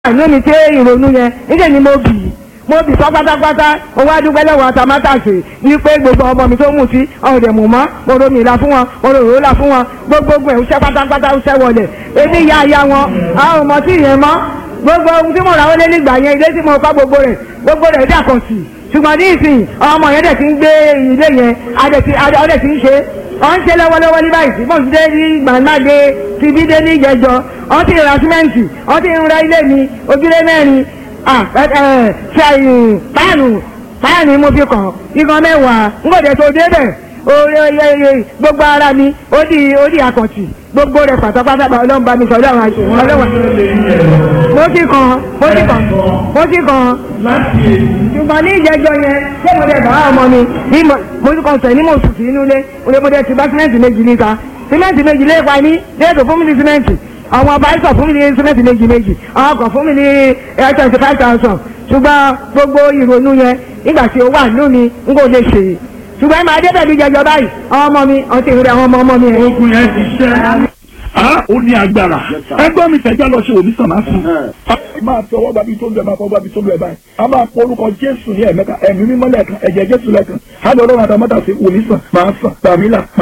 àánú mi tí ìrònú yẹn níṣẹ́ ni mo bì í mo bì sọ pátápátá mo wá dúpẹ́ lọ́wọ́ àtàmátàsè ní pé gbogbo ọmọ mi tó mú sí ọ̀rẹ́ mú mọ́ mo romi ìlà fún wọn mo rò rólà fún wọn gbogbogbò ẹ̀ ń ṣẹ́ pátápátá ń ṣẹ́ wọlé ebi ya aya wọn àwọn ọmọ tí ìyẹn mọ́ gbogbo ohun tí mo rà wọlé nígbà yẹn ilé tí mo kọ́ gbogbo rẹ̀ gbogbo rẹ̀ dàkọ̀ sí ṣùgbọ́n ní ìsìn ọmọ yẹn dẹ̀ ti ń gbé ilé yẹn adẹ̀ ti ń ṣe wọ́n ń ṣe lọ́wọ́lọ́wọ́ ní báyìí sí bọ́sí dé ní gbàǹgbàdé ti bí dé ní ìjẹjọ wọ́n ti ra símẹ́ǹtì wọ́n ti ń ra ilé mi ojúlé mẹ́rin páànù páànù mo fi kàn igan mẹ́wàá ń gbọ́dọ̀ tó débẹ̀ oye gbogbo ara mi ó di ó di àkàntì gbogbo rẹ̀ pátápátá ọlọ́run bá mi sọ ọlọ́run àti ọlọ́run mo ti kàn mo ti kàn mo ti kàn ṣùgbọ́n ní ìjẹjọ yẹn ṣé mo dẹ̀ bá ọmọ mi ní mo ti kàn sẹ̀ ní mo sùn sí inú ilé mo lè mo dẹ̀ ti bá símẹ́ǹtì méjì níta símẹ́ǹtì méjì lé pa ní déètò fún mi ní símẹ́ǹtì àwọn ọba ẹ̀sọ̀ fún mi ní símẹ́ǹtì méjì méjì àwọn ọkọ̀ fún mi ní twenty five thousand ṣùgbọ́n gbogbo ìrònú yẹn nígbà tí ó wà nínú mi n kò lè ṣe é ṣùgbọ́n ẹ máa dé pẹ̀lú jẹjọ báyìí àwọn ọmọ mi ọtí ìrẹ́ àwọn ọmọ ọmọ mi ẹ̀. ogun yẹn ti ṣẹ́ ah ó ní agbára ẹgbẹ́ mi tẹ̀já lọ ṣe òmísàn máa fún un. máa fi ọwọ́ gbàbí tó ń bẹ̀ máa fọwọ́ gbàbí tó ń bẹ̀ báyìí a máa pọ orúkọ jésù ní ẹ̀mẹ́ta ẹ̀mí mímọ́ lẹ́ẹ̀kan ẹ̀jẹ̀ jésù lẹ́ẹ̀kan á lọ lọ́rùn àtàmọ́tà sí òmísàn máa sàn tàmílà